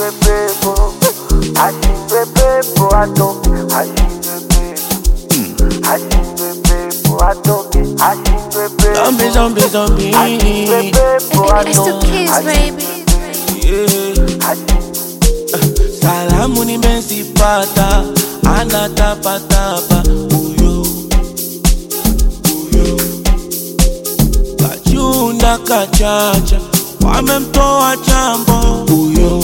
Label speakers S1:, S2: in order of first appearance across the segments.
S1: ashindwe pepo ashindwe pepo atoke ashindwe pepo ashindwe pepo atoke ashindwe pepo
S2: Zombie, zombie, zombie.
S1: ashindwe pepo
S3: It's the
S1: atoke
S3: kids, baby.
S2: Yeah.
S1: ashindwe
S2: Salamu nimezipata, anatapatapa huyo huyo, kachunda kachacha, wamemtoa chambo huyo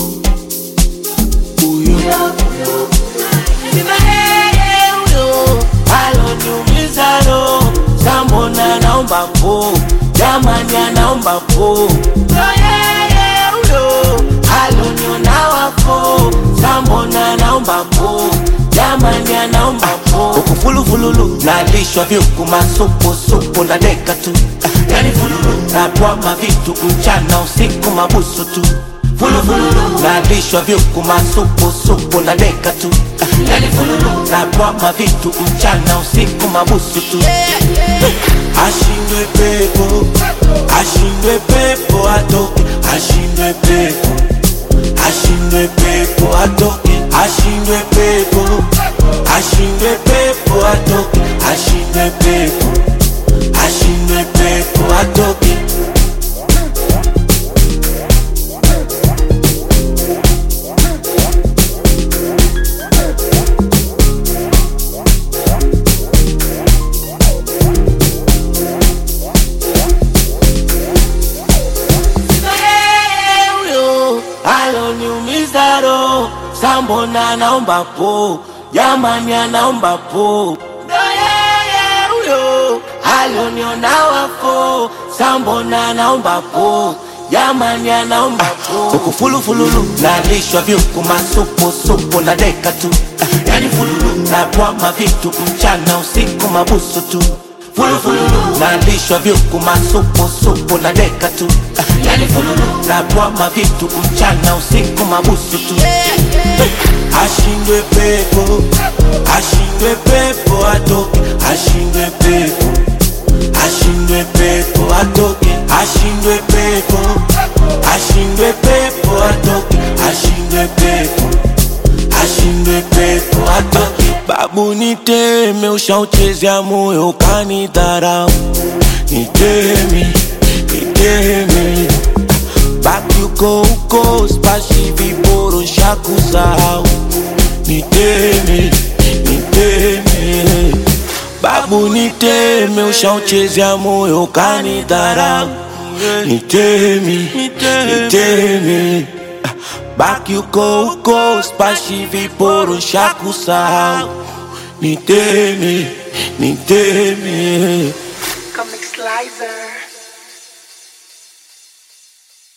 S2: huyo, Sina yeye huyo, aloniumiza roho, sambona naomba po, jamani anaomba po, Ndo yeye huyo, aloniona wafo, sambona naomba po, jamani anaomba po, ukufulufululu, nalishwa vyuku masupu supu na deka tu, yani fululu, natwama vitu mchana usiku mabusu tu fulufululu nalishwa vyuku masupu supu na deka tu yani fululu natwama vitu mchana usiku mabusu tu ashindwe pepo ashindwe pepo atoke ashindwe pepo ashindwe pepo atoke ashindwe pepo ashindwe pepo atoke ashindwe pepo ashindwe pepo atoke huyo aloniumiza roho, sambona naomba po, jamani anaomba po, ndo yeye huyo aloniona wafo, sambona naomba po, jamani anaomba po, ukufulufululu nalishwa vyuku masupu supu na deka tu, yani fululu natwama vitu mchana usiku mabusu tu fulufulu nalishwa vyuku masupu supu na deka tu yani fululu natwama vitu mchana usiku mabusu tu ashindwe pepo ashindwe pepo atoke ashindwe pepo ashindwe pepo atoke ashindwe pepo ashindwe pepo atoke ashindwe pepo ashindwe pepo atoke babu niteme ushauchezea moyo ukanidharau niteme niteme baki uko uko spashi viboro shakusahau niteme niteme babu niteme ushauchezea moyo ukanidharau niteme niteme baki uko uko spashi viporo shakusahau niteme niteme
S4: Comic Slicer.